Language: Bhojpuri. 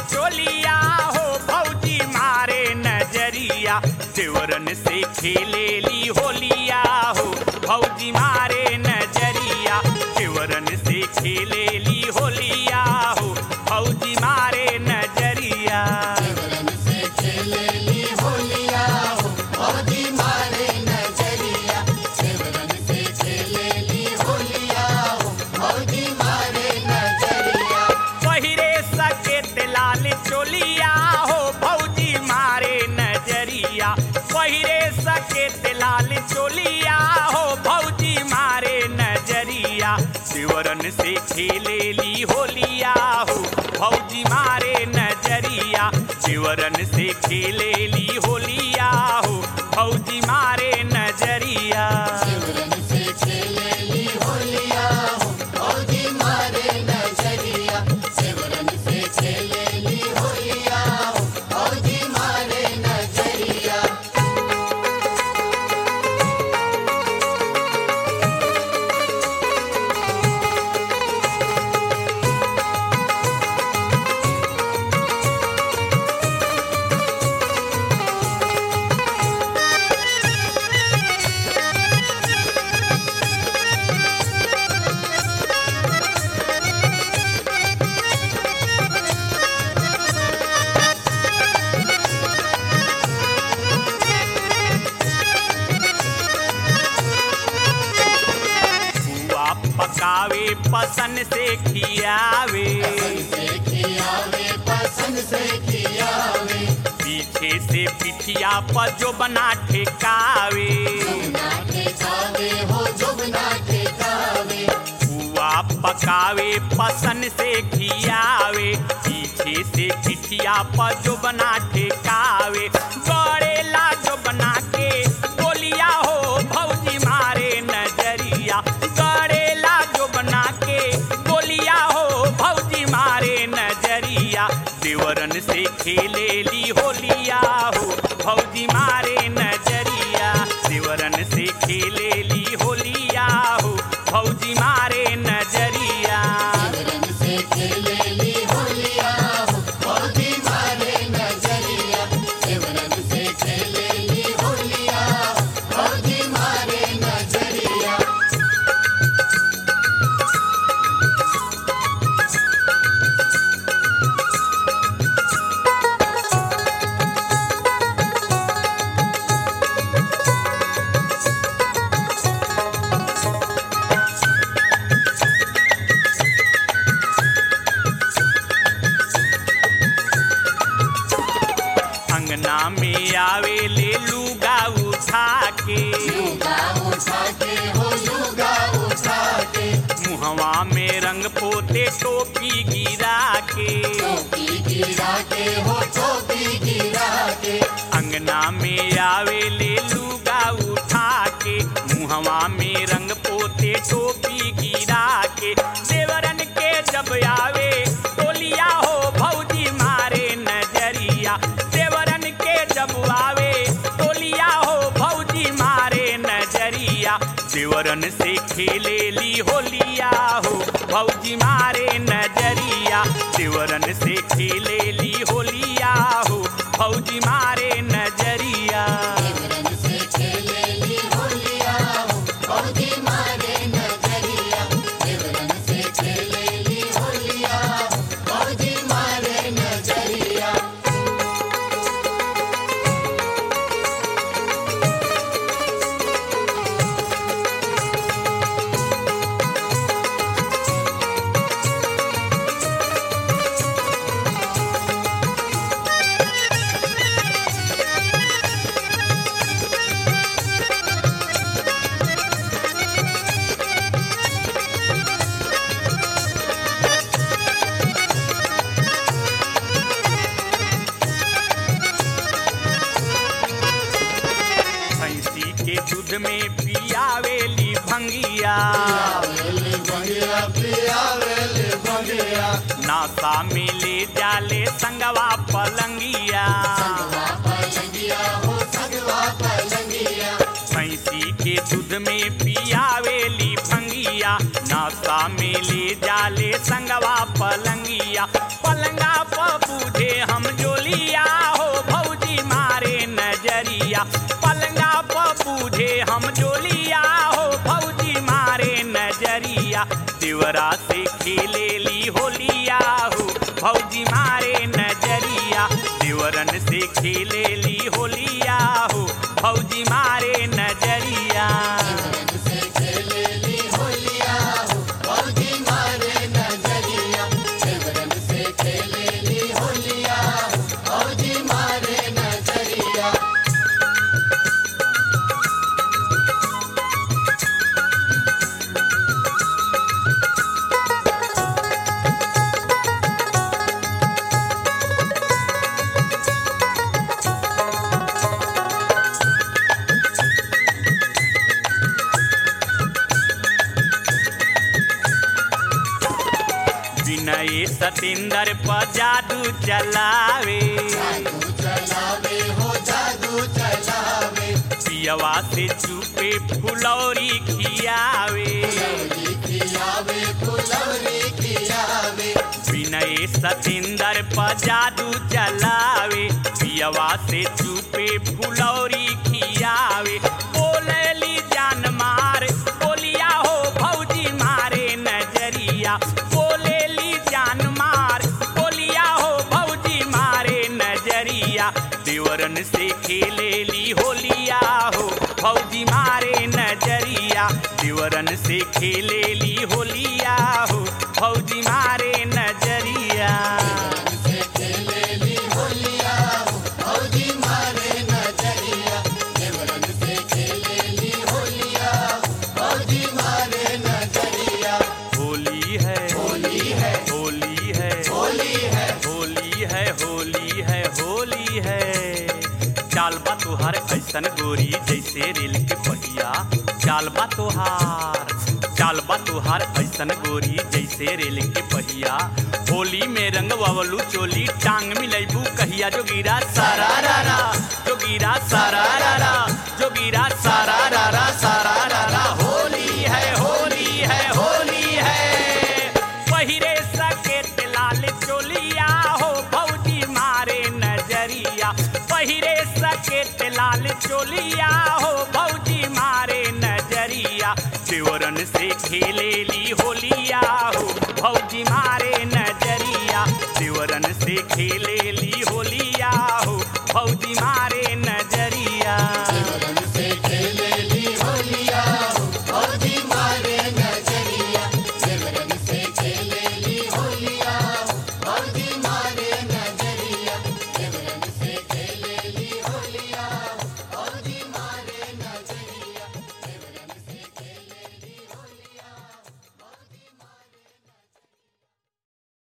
चोलिया हो भौजी मारे नजरिया देवरन से खेलेली होलिया हो भौजी मारे नजरिया देवरन से खेलेली होलिया हो भौजी मारे नजरिया देवरन से खेलेली होलिया हो भौजी मारे नजरिया देवरन से खेलेली होलिया हो भौजी मारे नजरिया पहिरे सकेत लाल चोलिया हो भौजी मारे नजरिया पहिरे सकेत लाल चोलिया हो भौजी मारे नजरिया शिवरन से खेलेली होलिया हो भौजी मारे नजरिया शिवरन से खेलेली होलिया हो भौजी मारे नजरिया देवरन से खेलेली होलिया हो भौजी मारे नजरिया देवरन से खेलेली होलिया हो भौजी मारे नजरिया बुआ पकावे पसन से खियावे से खियावे पसंद से खियावे पीछे से पिठिया पर जो बना ठेकावे जुगना ठेकावे हो जुगना ठेकावे बुआ पकावे पसन से खियावे पीछे से पिठिया पर जो बना ठेकावे गड़ेला जो बना के बोलिया हो भौजी मारे नजरिया गड़ेला जो बना के बोलिया हो भौजी मारे नजरिया देवरन से खेलेली होलिया हो भौजी मारे नजरिया देवरन से खेलेली होलिया हो भौजी मारे नजरिया देवरन से खेलेली होलिया हो भौजी मारे नजरिया देवरन से खेलेली होलिया हो भौजी मारे नजरिया अंगना में आवे ले लूगा उठा के लुगा उठा के हो लुगा उठा के मुहवा में रंग पोते टोपी गिरा के टोपी गिरा के हो टोपी गिरा के अंगना में आवे ले लूगा उठा के मुहवा में रंग पोते टोपी गिरा के देवरन के जब आवे टोलिया हो भौजी मारे नजरिया देवरन के जब आवे टोलिया हो भौजी मारे नजरिया देवरन से खेलेली होलिया हो भौजी मारे नजरिया देवरन से खेलेली होलिया हो भौजी मारे नजरिया देवरन से खेलेली होलिया हो भौजी मारे नजरिया देवरन से खेलेली होलिया हो भौजी मारे नजरिया भैंसी के दूध में पियावेली भंगिया आवेले बंगिया पियावेले बंगिया नासा में ले जाले संगवा पलंगिया संगवा पलंगिया हो संगवा पलंगिया भैंसी के दूध में पियावेली भंगिया ना नासा में ले जाले संगवा पलंगिया पलंगा प बूझे हम जोलिया हो भौजी मारे नजरिया पलंगा प बूझे हम जोलिया हो भौजी मारे नजरिया देवरा से खेले ली होलिया हो भौजी मारे नजरिया देवरन से खेले ली होलिया हो भौजी मारे नजरिया से खेले ली होलिया हो भौजी मारे नजरिया देवरन से खेले ली होलिया हो भौजी मारे नजरिया विनय सतेंद्र पर जादू चलावे जादू चलावे हो जादू चलावे पियवा से चुपे फुलौरी खियावे फुलौरी खियावे फुलौरी खियावे विनय सतेंद्र पर जादू चलावे पियवा से चुपे फुलौरी खियावे बोलेली जान मार बोलिया हो भौजी मारे नजरिया बोलेली जान मार बोलिया हो भौजी मारे नजरिया देवरन से खेलेली होलिया हो भौजी मारे नजरिया देवरन से खेलेली होलिया हो भौजी मारे नजरिया से खेले ली होलिया हो भौजी मारे नजरिया देवरन से खेले ली होलिया हो भौजी मारे नजरिया होली है होली है होली है होली है होली है होली है होली है चाल बा तोहार ऐसन गोरी जैसे रेल के पहिया चाल बा तोहार चाल बा तोहार ऐसन गोरी जैसे रेल के पहिया होली में रंग ववलू चोली टांग मिलैबू कहिया जोगिरा सारा रारा जोगिरा सारा रारा जोगिरा सारा रारा सारा रारा होली है होली है होली है पहिरे सकेत लाल चोलिया हो भौजी मारे नजरिया पहिरे सकेत लाल चोलिया हो भौजी मारे नजरिया देवरन से खेलेली होलिया हो भौजी मारे नजरिया देवरन से खेलेली होलिया हो भौजी मारे